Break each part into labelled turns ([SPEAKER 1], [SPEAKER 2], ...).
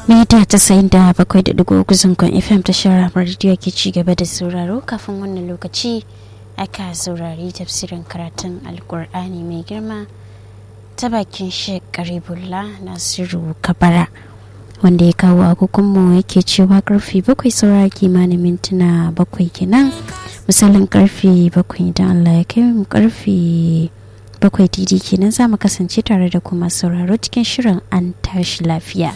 [SPEAKER 1] mita tasa'in da bakwai da digo zangon fm ta shara rediyo ke ci gaba da sauraro kafin wannan lokaci aka saurari tafsirin karatun alkur'ani mai girma ta bakin shek karibullah nasiru kabara wanda ya kawo agogonmu yake cewa karfe bakwai saura kimanin mintuna bakwai kenan misalin karfe bakwai idan allah ya kai mu karfe bakwai didi kenan za mu kasance tare da kuma sauraro cikin shirin an tashi lafiya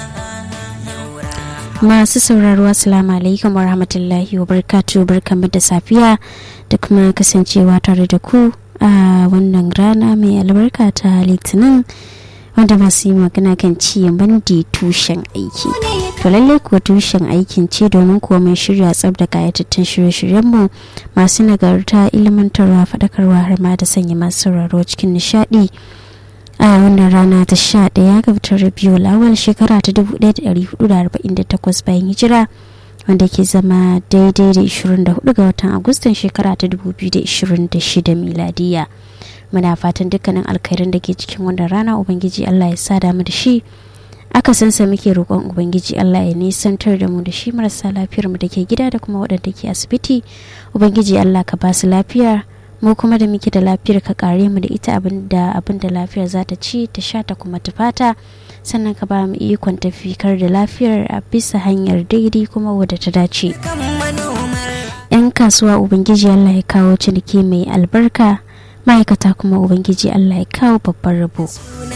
[SPEAKER 1] masu sauraro assalamu alaikum wa rahmatullahi wa barkatu barkamu da safiya da kuma kasancewa tare da ku a wannan rana mai albarka ta litinin wanda masu yi magana kan ci bandi tushen aiki to lallai kuwa tushen aikin ce domin kuwa mai shirya tsab da kayatattun shirye-shiryenmu masu nagarta ilimantarwa faɗakarwa har ma da sanya masu sauraro cikin nishaɗi a wannan rana ta sha ɗaya ga watan rabiu lawal shekara ta 1448 bayan hijira wanda ke zama daidai da 24 ga watan agustan shekara ta 2026 miladiya muna fatan dukkanin alkhairin da ke cikin wannan rana ubangiji allah ya sa damu da shi aka sansa muke roƙon ubangiji allah ya nisantar da mu da shi marasa lafiyar mu da ke gida da kuma waɗanda ke asibiti ubangiji allah ka ba su lafiya mu kuma da muke da lafiyar ka kare mu da ita abin da abin da lafiyar za ta ci ta sha ta kuma ta fata sannan ka ba mu ikon tafikar da lafiyar a bisa hanyar daidai kuma wadda ta dace yan kasuwa ubangiji allah ya kawo ciniki mai albarka ma'aikata kuma ubangiji allah ya kawo babban rabo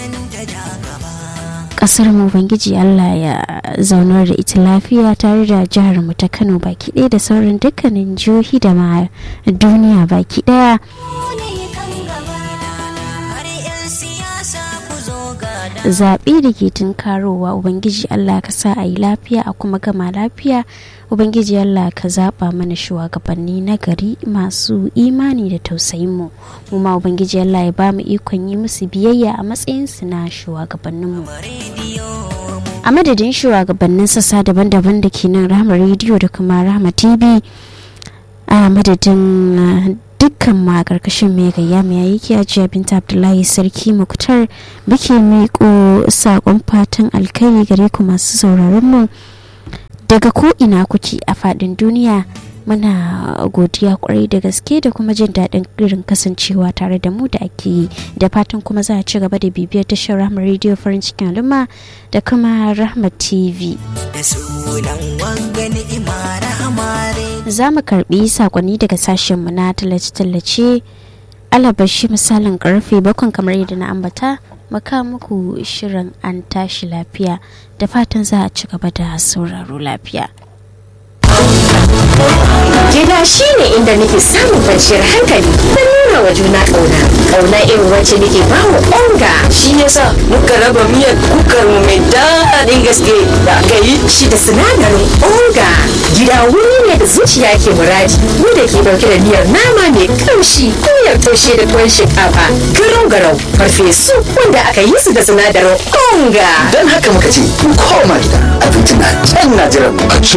[SPEAKER 1] kasar mu ubangiji allah ya zaunar da ita lafiya tare da jihar mu ta kano baki ɗaya da sauran dukkanin jihohi da ma duniya baki ɗaya zaɓe da ke tunkarowa ubangiji allah ka sa a yi lafiya a kuma gama lafiya ubangiji allah ka zaɓa mana shugabanni na gari masu imani da tausayinmu mu ma ubangiji allah ya ba mu ikon yi musu biyayya a matsayinsu na shugabanninmu a madadin shugabannin sassa daban-daban da ke nan rahama rediyo da kuma rahama tv a madadin dukkan ma karkashin mai gayya mai yake ajiya binta abdullahi sarki muktar muke miƙo saƙon fatan alkai gare ku masu sauraron mu daga ko ina kuke a faɗin duniya muna godiya kwarai da gaske da kuma jin daɗin irin kasancewa tare da mu da ake yi da fatan kuma za a ci gaba da bibiyar tashar rahama rediyo farin cikin al'umma da kuma rahama tv za mu karbi sakonni daga sashenmu na tallace-tallace alabashi misalin karfe bakon kamar yadda na ambata maka muku shirin an tashi lafiya da fatan za a ci gaba da sauraro lafiya
[SPEAKER 2] Gida shi ne inda nake samun kwanciyar hankali da nuna wa juna ƙauna. Ƙauna irin wacce nake ba wa onga.
[SPEAKER 3] Shi yasa muka raba miyar kukar mu mai daɗin gaske da aka yi.
[SPEAKER 2] Shi da sinadarin onga. Gida wuri ne da zuciya ke muradi. Wanda ke ɗauke da miyar nama mai kamshi miyar taushe da tuwon shinkafa. Garau garau farfesu wanda aka yi su da sinadarin onga.
[SPEAKER 4] Don haka muka ce, koma gida abinci na can na jiran mu.